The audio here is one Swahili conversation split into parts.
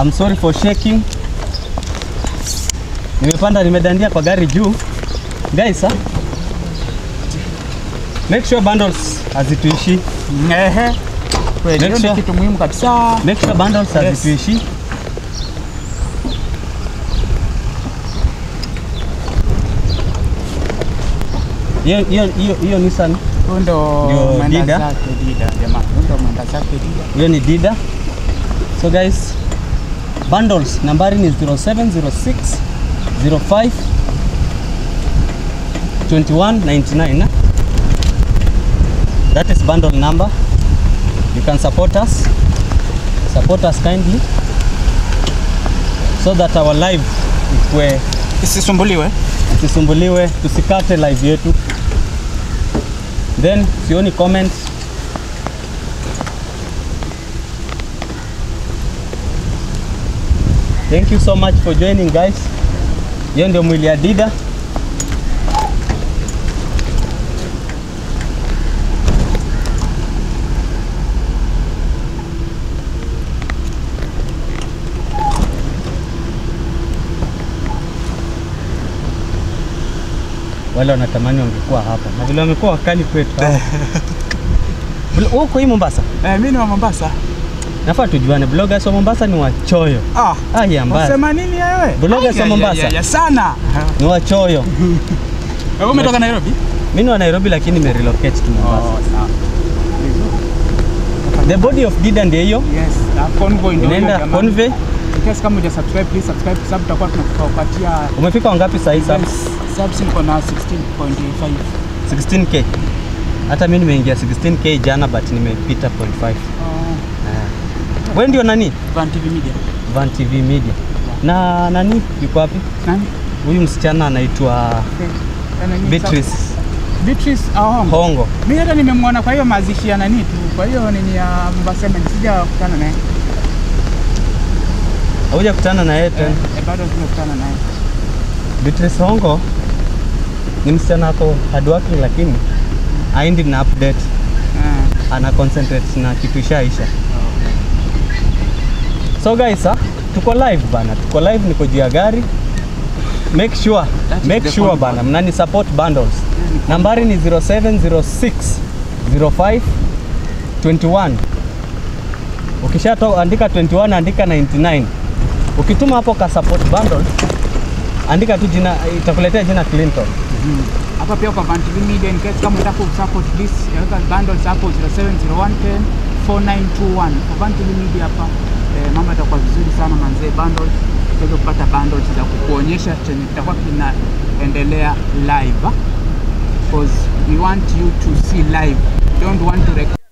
I'm sorry for shaking. Nimepanda nimedandia kwa gari juu. Guys, ah, make sure bundles hazituishi. Ehe. Kweli, Make hiyo sure- ni kitu muhimu kabisa. Make sure bundles Yes. hazituishi. Hiyo hiyo hiyo hiyo Nissan Huyo ndo Ndio mwenda Dida. zake Dida jamani. Huyo ndo mwenda zake Dida. hiyo ni Dida. So guys, bundles nambari ni 0706 05 2199. na? That is bundle number. You can support us. Support us kindly so that our live ikue Isisumbuliwe. tusisumbuliwe, tusikate live yetu. Then sioni comment. Thank you so much for joining guys. Hiyo ndio mwili ya Dida. Wale wanatamani wangekuwa hapa na vile wamekuwa wakali kwetu hapa. Blo- Huko hii Mombasa, Eh, mimi ni wa Mombasa. nafaa tujuane, bloggers wa Mombasa ni wachoyo. Ah. Ah, ya mbaya. Unasema nini wewe? Bloggers wa Ai, ya- Mombasa. ya- ya sana. Ni wachoyo. Wewe umetoka Nairobi? Mimi ni wa Nairobi lakini nimerelocate to Mombasa. Oh, sawa. The body of Dida ndio hiyo. Yes, na convoy ndio hiyo Inaenda jamani. convey. In case kama huja subscribe, please subscribe kwa sababu tutakuwa tunakupatia Umefika wangapi sasa hivi? subs. Subs niko na 16.5. 16k. Hata mimi nimeingia 16k jana but nimepita 0.5. Oh, Wewe ndio nani? Van TV Media. Van TV Media. Na nani yuko wapi? Nani? Huyu msichana anaitwa Okay. Tena nini? Beatrice Beatrice Ahongo. Hongo. Mimi hata nimemwona kwa hiyo mazishi ya nani tu. Kwa hiyo nini ya Mombasa Cement sijakutana naye. Hauja kutana na yeye Eh, tena. eh, bado sijakutana naye. Beatrice Hongo ni msichana ako hardworking lakini aendi na update, Ah. ana concentrate na kitu ishaisha. So guys, ah, tuko live bana, tuko live, niko juu ya gari. Make sure, That is make the sure phone bana, mnani support bundles. Nambari ni 0706 05 21. Ukishato andika 21, andika 99. Ukituma hapo ka support bundle, andika tu jina, itakuletea jina Clinton. Hapa pia kwa Van TV Media in case kama unataka kusupport this, weka bundles hapo 070110 4921. Kwa Van TV Media hapa eh, mambo yatakuwa vizuri sana manzee, bundles utaweza kupata bundles za kukuonyesha chenye kitakuwa kinaendelea live ah. because we want you to see live. Don't want to record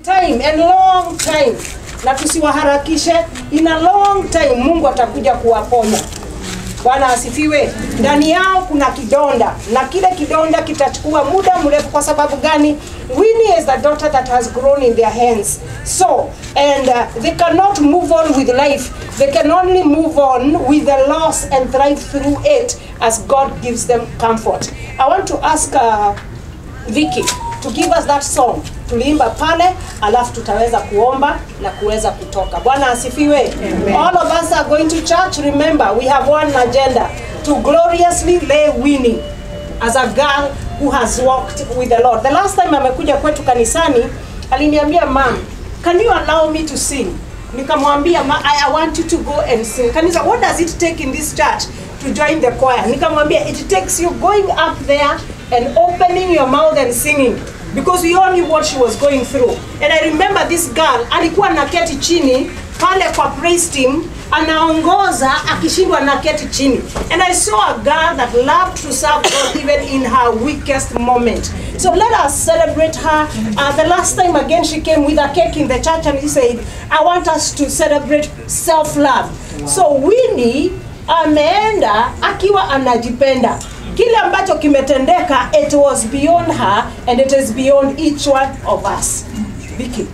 time and long time, na tusiwaharakishe. In a long time Mungu atakuja kuwaponya. Bwana asifiwe. Ndani yao kuna kidonda na kile kidonda kitachukua muda mrefu. Kwa sababu gani? Winnie is the daughter that has grown in their hands. So, and uh, they cannot move on with life. They can only move on with the loss and thrive through it as God gives them comfort. I want to ask uh, Vicky to give us that song. Tuliimba pale alafu tutaweza kuomba na kuweza kutoka. Bwana asifiwe. All of us are going to church. Remember, we have one agenda to gloriously lay winning as a girl who has walked with the Lord. The last time amekuja kwetu kanisani aliniambia, "Mom, can you allow me to sing?" Nikamwambia, "Ma, I, I want you to go and sing." Kanisa, what does it take in this church to join the choir? Nikamwambia, "It takes you going up there and opening your mouth and singing." Because we all knew what she was going through. And I remember this girl alikuwa naketi chini pale kwa praise team anaongoza akishindwa na keti chini and i saw a girl that loved to serve god even in her weakest moment so let us celebrate her uh, the last time again she came with a cake in the church and he said i want us to celebrate self love so winnie ameenda akiwa anajipenda kile ambacho kimetendeka it was beyond her and it is beyond each one of us Vicky.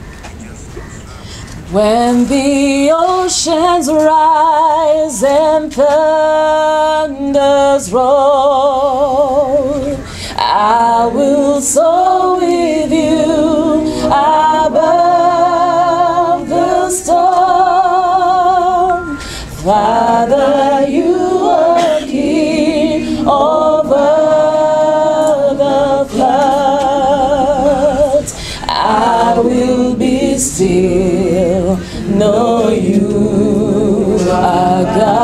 When the oceans rise and thunders roll, I will soar with you above the storm. Father, you are king over the floods. I will be still, know you are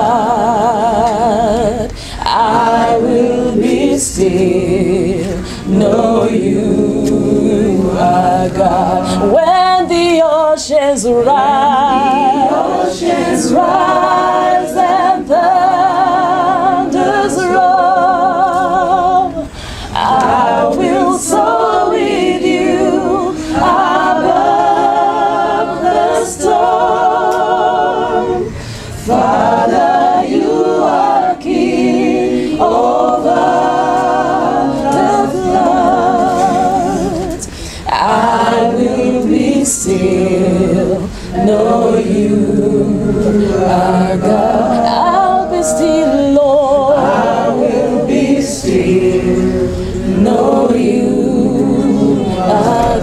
God. I will be still, know you are God. When the oceans rise, oceans rise and thunders roll. I will soar with you above the storm. Father, you are king over the floods. I will be still, know you are God. I'll be still, Lord. I will be still, know you are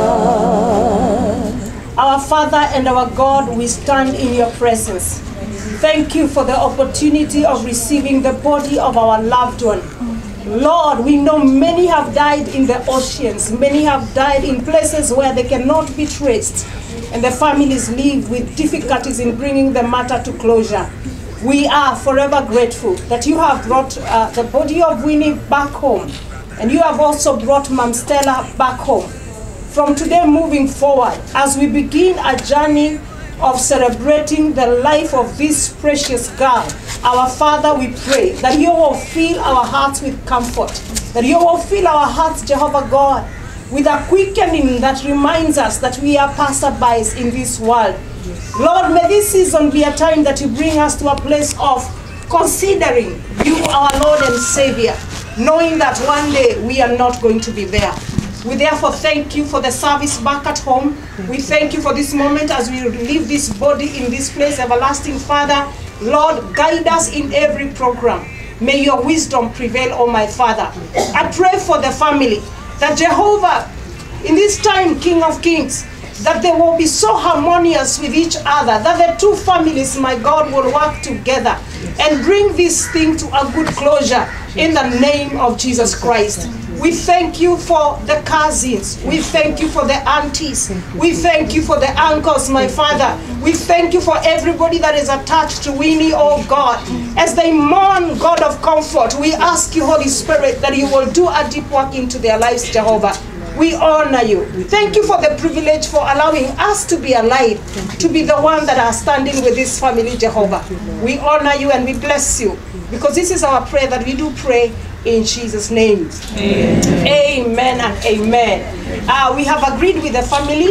God. Our Father and our God, we stand in your presence. Thank you for the opportunity of receiving the body of our loved one. Lord, we know many have died in the oceans, many have died in places where they cannot be traced, and the families live with difficulties in bringing the matter to closure. We are forever grateful that you have brought uh, the body of Winnie back home, and you have also brought Mam Stella back home from today moving forward as we begin a journey of celebrating the life of this precious girl. Our Father, we pray that you will fill our hearts with comfort, that you will fill our hearts, Jehovah God, with a quickening that reminds us that we are passerbys in this world. Lord, may this season be a time that you bring us to a place of considering you, our Lord and Savior, knowing that one day we are not going to be there. We therefore thank you for the service back at home. We thank you for this moment as we leave this body in this place, everlasting Father. Lord, guide us in every program. May your wisdom prevail, oh my Father. I pray for the family that Jehovah, in this time, King of Kings, that they will be so harmonious with each other, that the two families, my God, will work together and bring this thing to a good closure in the name of Jesus Christ. We thank you for the cousins. We thank you for the aunties. We thank you for the uncles, my father. We thank you for everybody that is attached to Winnie, oh God. As they mourn, God of comfort, we ask you, Holy Spirit, that you will do a deep work into their lives, Jehovah. We honor you. Thank you for the privilege for allowing us to be alive, to be the one that are standing with this family, Jehovah. We honor you and we bless you because this is our prayer that we do pray in Jesus' name. Amen, and amen. Uh, we have agreed with the family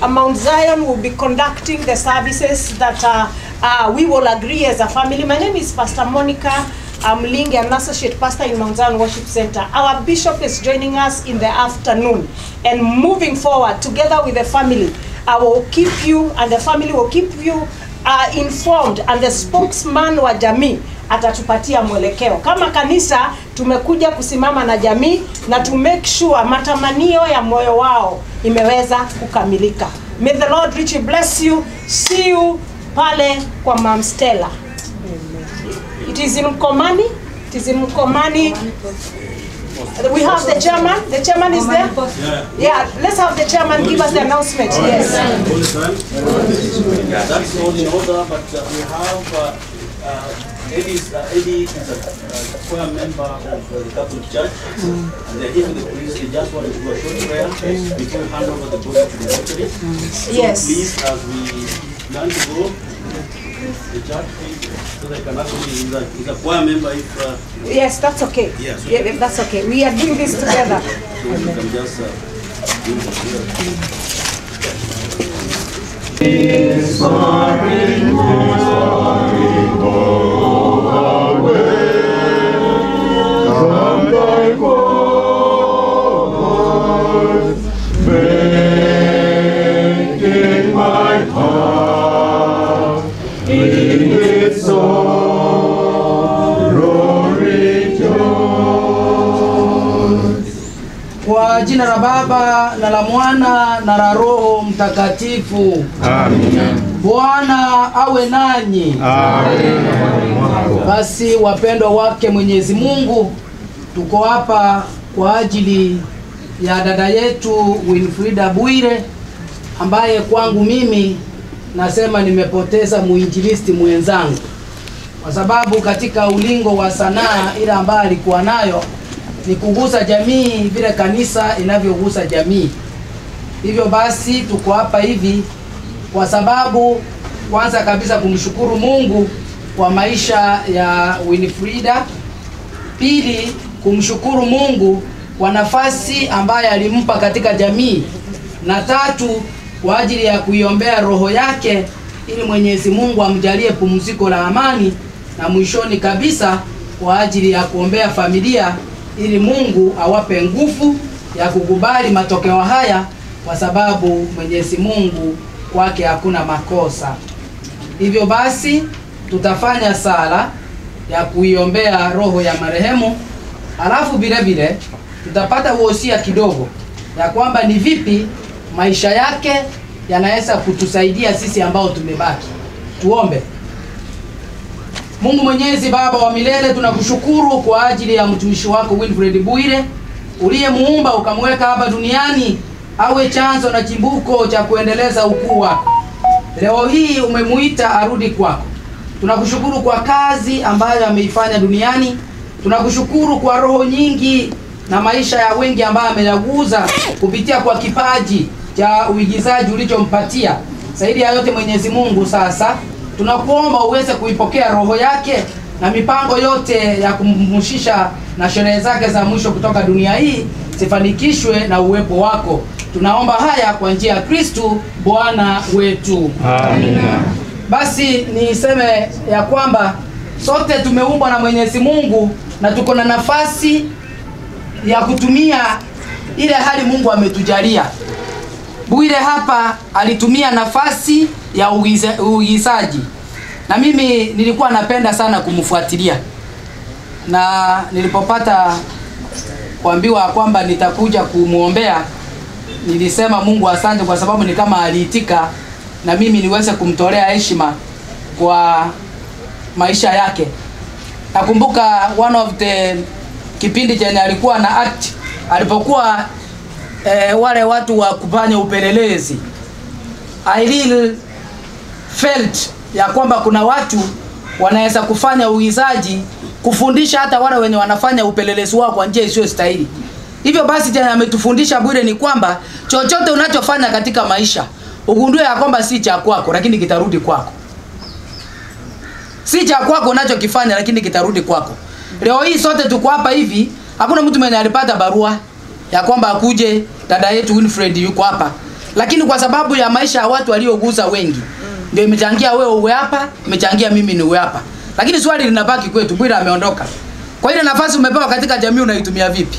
uh, Mount Zion will be conducting the services that uh, uh, we will agree as a family. My name is Pastor Monica I'm Lingi, an associate pastor in Mount Zion Worship Center. Our bishop is joining us in the afternoon and moving forward together with the family. I will keep you and the family will keep you uh, informed and the spokesman wa jamii atatupatia mwelekeo. Kama kanisa tumekuja kusimama na jamii na to make sure matamanio ya moyo wao imeweza kukamilika. May the Lord richly bless you. See you pale kwa Mam Stella. It is in Mkomani. It is in Mkomani. We have the chairman. The chairman is there. Yeah. Let's have the chairman give us the announcement. Yes. all the time. Yeah, that's all in order, but uh, we have uh, uh, Eddie, is- uh, Eddie is a uh, choir member of uh, the Catholic Church, and they're here with the police. They just want to do a short prayer before we hand over the body to the mortuary. So Yes. please, as we plan to go, the church, please, so they can actually, he's a, he's a choir member, if uh, Yes, that's okay. Yes. Yeah, that's okay. We are doing this together. so you can just uh, do the prayer. Kwa jina la Baba na la Mwana na la Roho Mtakatifu. Bwana awe nanyi. Basi wapendwa wake Mwenyezi Mungu, tuko hapa kwa ajili ya dada yetu Winfrida Bwire ambaye kwangu mimi nasema nimepoteza muinjilisti mwenzangu, kwa sababu katika ulingo wa sanaa ile ambayo alikuwa nayo ni kugusa jamii vile kanisa inavyogusa jamii. Hivyo basi tuko hapa hivi kwa sababu kwanza kabisa kumshukuru Mungu kwa maisha ya Winifrida, pili kumshukuru Mungu kwa nafasi ambayo alimpa katika jamii, na tatu kwa ajili ya kuiombea roho yake ili Mwenyezi Mungu amjalie pumziko la amani, na mwishoni kabisa kwa ajili ya kuombea familia ili Mungu awape nguvu ya kukubali matokeo haya, kwa sababu Mwenyezi Mungu kwake hakuna makosa. Hivyo basi tutafanya sala ya kuiombea roho ya marehemu, alafu vile vile tutapata wosia kidogo ya kwamba ni vipi maisha yake yanaweza kutusaidia sisi ambao tumebaki. Tuombe. Mungu Mwenyezi, Baba wa milele, tunakushukuru kwa ajili ya mtumishi wako Wilfred Bwire uliyemuumba ukamweka hapa duniani awe chanzo na chimbuko cha kuendeleza ukuu wako. Leo hii umemuita arudi kwako. Tunakushukuru kwa kazi ambayo ameifanya duniani. Tunakushukuru kwa roho nyingi na maisha ya wengi ambayo ameyaguza kupitia kwa kipaji cha uigizaji ulichompatia. Zaidi ya yote, Mwenyezi Mungu, sasa tunakuomba uweze kuipokea roho yake na mipango yote ya kummushisha na sherehe zake za mwisho kutoka dunia hii zifanikishwe na uwepo wako. Tunaomba haya kwa njia ya Kristu Bwana wetu. Basi niseme ya kwamba sote tumeumbwa na Mwenyezi Mungu na tuko na nafasi ya kutumia ile hali Mungu ametujalia. Bwire hapa alitumia nafasi ya uiza- uigizaji, na mimi nilikuwa napenda sana kumfuatilia, na nilipopata kuambiwa kwamba nitakuja kumwombea, nilisema Mungu asante, kwa sababu ni kama aliitika na mimi niweze kumtolea heshima kwa maisha yake. Nakumbuka one of the kipindi chenye alikuwa na act alipokuwa eh, wale watu wa kufanya upelelezi I really felt ya kwamba kuna watu wanaweza kufanya uigizaji kufundisha hata wale wenye wanafanya upelelezi wao kwa njia isiyo stahili. Hivyo basi tena ametufundisha Bwire ni kwamba chochote unachofanya katika maisha ugundue ya kwamba si cha kwako, lakini kitarudi kwako. Si cha kwako unachokifanya, lakini kitarudi kwako. Leo hii sote tuko hapa hivi, hakuna mtu mwenye alipata barua ya kwamba akuje dada yetu Winfred yuko hapa, lakini kwa sababu ya maisha ya watu waliogusa wengi ndio imechangia wewe uwe hapa, imechangia mimi niwe hapa. Lakini swali linabaki kwetu, Bwira ameondoka. Kwa ile nafasi umepewa katika jamii unaitumia vipi?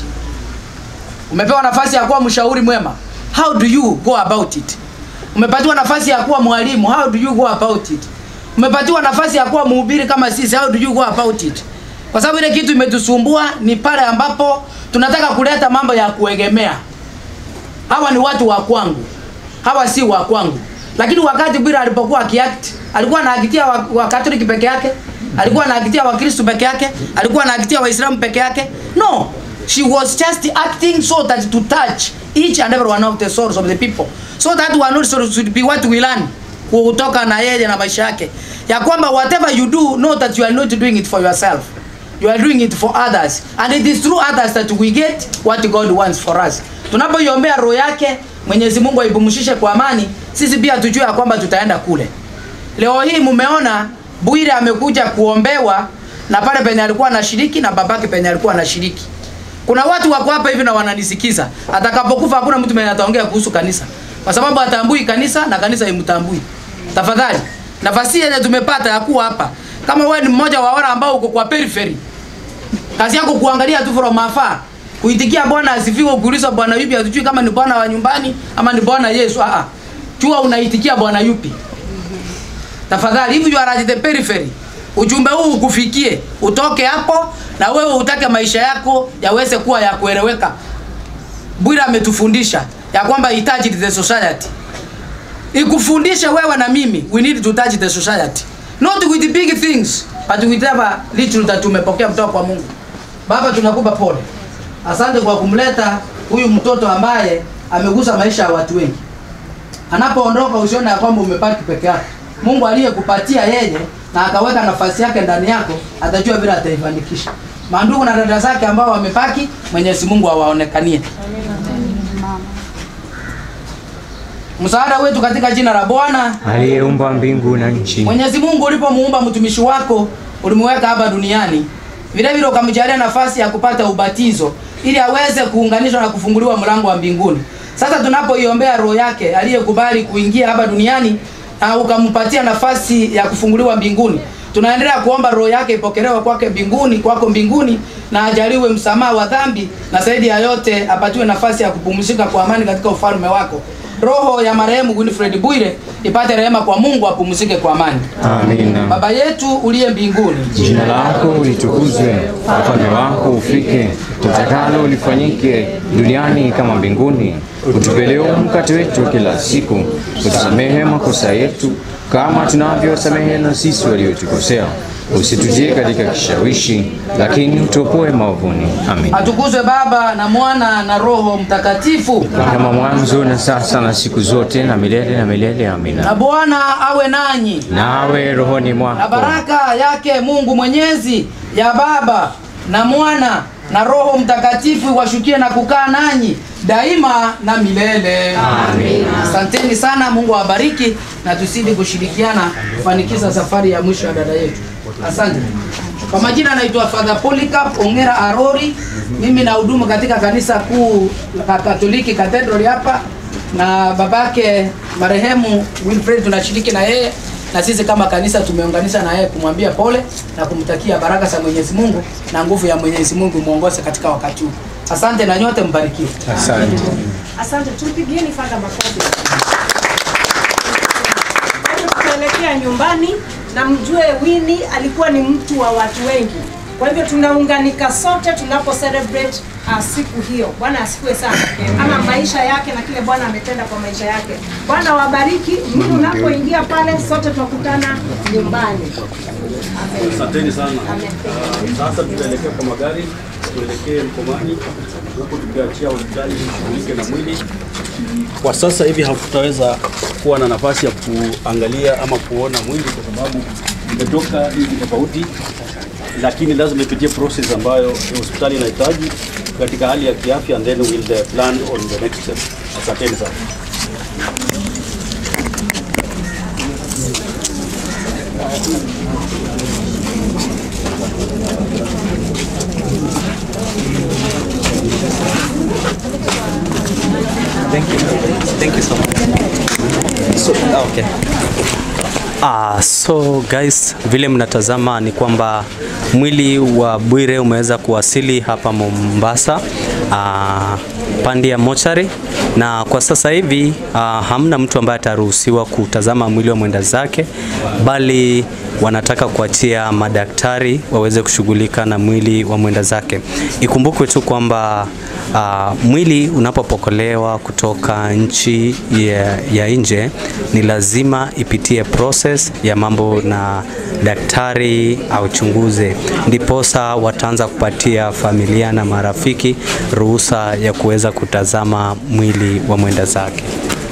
Umepewa nafasi ya kuwa mshauri mwema. How do you go about it? Umepatiwa nafasi ya kuwa mwalimu. How do you go about it? Umepatiwa nafasi ya kuwa mhubiri kama sisi. How do you go about it? Kwa sababu ile kitu imetusumbua ni pale ambapo tunataka kuleta mambo ya kuegemea. Hawa ni watu wa kwangu, hawa si wa kwangu. Lakini wakati Bwira alipokuwa akiact, alikuwa anaakitia wa, wa Katoliki peke yake, alikuwa anaakitia Wakristo peke yake, alikuwa anaakitia Waislamu peke yake. No, she was just acting so that to touch each and every one of the souls of the people so that one also should be what we learn kutoka na yeye na maisha yake ya kwamba whatever you do know that you are not doing it for yourself you are doing it for others and it is through others that we get what God wants for us tunapoiombea roho yake Mwenyezi Mungu aipumzishe kwa amani sisi pia tujue ya kwamba tutaenda kule leo hii mumeona Bwire amekuja kuombewa na pale penye alikuwa anashiriki na babake penye alikuwa anashiriki kuna watu wako hapa hivi na wananisikiza. Atakapokufa hakuna mtu mwenye ataongea kuhusu kanisa, kwa sababu atambui kanisa na kanisa imtambui. Tafadhali, nafasi yenye tumepata ya kuwa hapa, kama wewe ni mmoja wa wale ambao uko kwa periphery, kazi yako kuangalia tu from afar, kuitikia Bwana asifiwe, ukiulizwa Bwana yupi, hatujui kama ni Bwana wa nyumbani ama ni Bwana Yesu. Ah ah, jua unaitikia Bwana yupi. Tafadhali, if you are at the periphery, ujumbe huu ukufikie, utoke hapo na wewe utake maisha yako yaweze kuwa ya kueleweka. Bwira ametufundisha ya kwamba he touched the society. Ikufundishe wewe na mimi, we need to touch the society. Not with the big things, but with whatever little that tumepokea kutoka kwa Mungu. Baba, tunakupa pole. Asante kwa kumleta huyu mtoto ambaye amegusa maisha ya watu wengi. Anapoondoka usione ya kwamba umepaki peke yako. Mungu aliyekupatia yeye na akaweka nafasi yake ndani yako, atajua vile ataifanikisha. Mandugu na dada zake ambao wamepaki, Mwenyezi Mungu awaonekanie. Msaada wetu katika jina la Bwana. aliyeumba mbingu na nchi. Mwenyezi Mungu ulipomuumba mtumishi wako, ulimweka hapa duniani. Vile vile ukamjalia nafasi ya kupata ubatizo ili aweze kuunganishwa na kufunguliwa mlango wa mbinguni. Sasa tunapoiombea roho yake aliyekubali kuingia hapa duniani na ukampatia nafasi ya kufunguliwa mbinguni. Tunaendelea kuomba roho yake ipokelewe kwake mbinguni, kwako mbinguni na ajaliwe msamaha wa dhambi na zaidi ya yote apatiwe nafasi ya kupumzika kwa amani katika ufalme wako. Roho ya marehemu Winfred Bwire ipate rehema kwa Mungu apumzike kwa amani. Amina. Baba yetu uliye mbinguni, Jina lako litukuzwe, ufalme wako ufike, utakalo lifanyike duniani kama mbinguni. Utupe leo mkate wetu wa kila siku, utusamehe makosa yetu kama tunavyosamehe na sisi waliotukosea, usitujie katika kishawishi, lakini utuopoe maovuni. Amin. atukuzwe Baba na Mwana na Roho Mtakatifu. Kama mwanzo na sasa na siku zote na milele na milele. Na Amina. Bwana awe nanyi. Nawe rohoni na mwako baraka yake Mungu Mwenyezi ya Baba na Mwana na Roho Mtakatifu iwashukie na kukaa nanyi daima na milele. Amina. Asanteni sana, Mungu awabariki na tusidi kushirikiana kufanikisha safari ya mwisho ya dada yetu. Asante. Kwa majina naitwa Father Polycarp Ongera Arori. Mimi na hudumu katika kanisa kuu la Katoliki Cathedral hapa na babake marehemu Wilfred tunashiriki na yeye na sisi kama kanisa tumeunganisha na yeye kumwambia pole na kumtakia baraka za Mwenyezi Mungu na nguvu ya Mwenyezi Mungu muongoze katika wakati huu. Asante na nyote mbarikiwe. Asante. Asante, tupigieni fadha makofi. Sasa tutaelekea nyumbani na mjue Winnie alikuwa ni mtu wa watu wengi. Kwa hivyo tunaunganika sote tunapo celebrate uh, siku hiyo. Bwana asifiwe sana. Ama maisha yake na kile Bwana ametenda kwa maisha yake. Bwana wabariki. Mimi unapoingia pale sote tukutana nyumbani. Asanteni sana. Amen. Ah, Sasa tutaelekea kwa magari, tuelekee Mkomani, huku tukiachia hospitali ishughulike na mwili. Kwa sasa hivi hatutaweza kuwa na nafasi ya kuangalia ama kuona mwili kwa sababu imetoka nchi tofauti, lakini lazima ipitie process ambayo hospitali inahitaji katika hali ya kiafya, and then we'll uh, plan on the next step. Asanteni sana. Thank you. Thank you so much. So, okay. Ah, so guys, vile mnatazama ni kwamba mwili wa Bwire umeweza kuwasili hapa Mombasa ah, pande ya mochari, na kwa sasa hivi ah, hamna mtu ambaye ataruhusiwa kutazama mwili wa mwenda zake, bali wanataka kuachia madaktari waweze kushughulika na mwili wa mwenda zake. Ikumbukwe tu kwamba uh, mwili unapopokolewa kutoka nchi ya, ya nje ni lazima ipitie process ya mambo na daktari auchunguze, ndiposa wataanza kupatia familia na marafiki ruhusa ya kuweza kutazama mwili wa mwenda zake.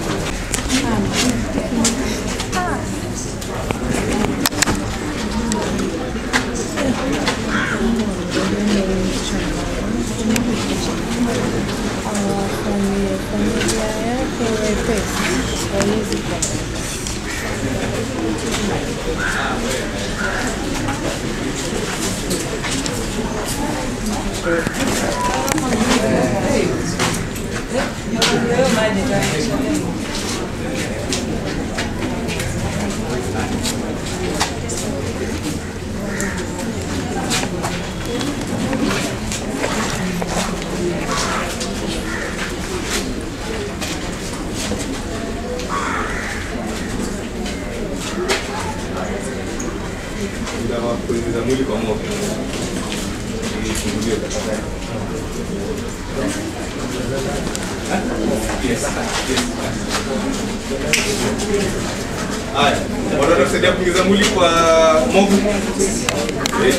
kuingiza mwili kwa moto ili ifunguliwe tafadhali. Yes. Yes. Haya, wanataka kusaidia kuingiza mwili kwa moto. Eh.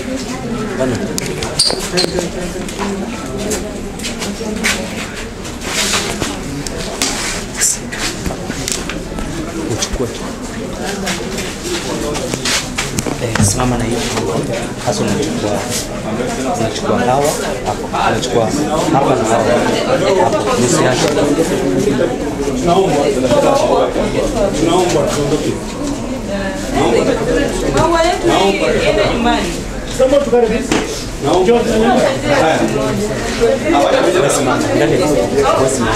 uchukue tu. Eh, simama na hiyo hasa unachukua unachukua hawa hapo, unachukua hapa na hawa hapo, nusu yake. Wewe simama, angalia, wewe simama.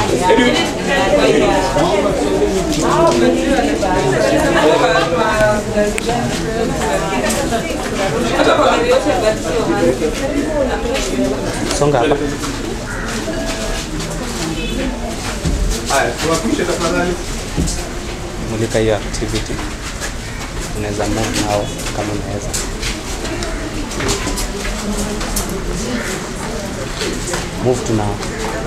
Songa hapa. Haya, tuwapishe tafadhali. mulika hiyo activity, unaweza move nao kama unaweza. Move tu nao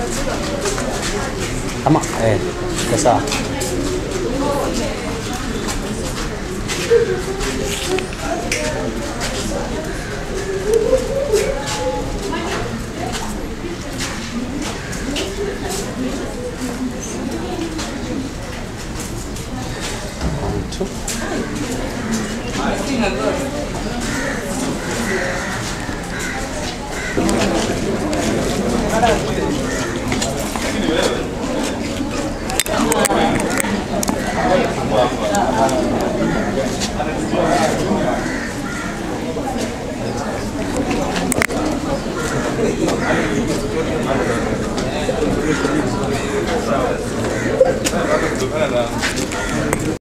ama eh, iko sawa. One, two.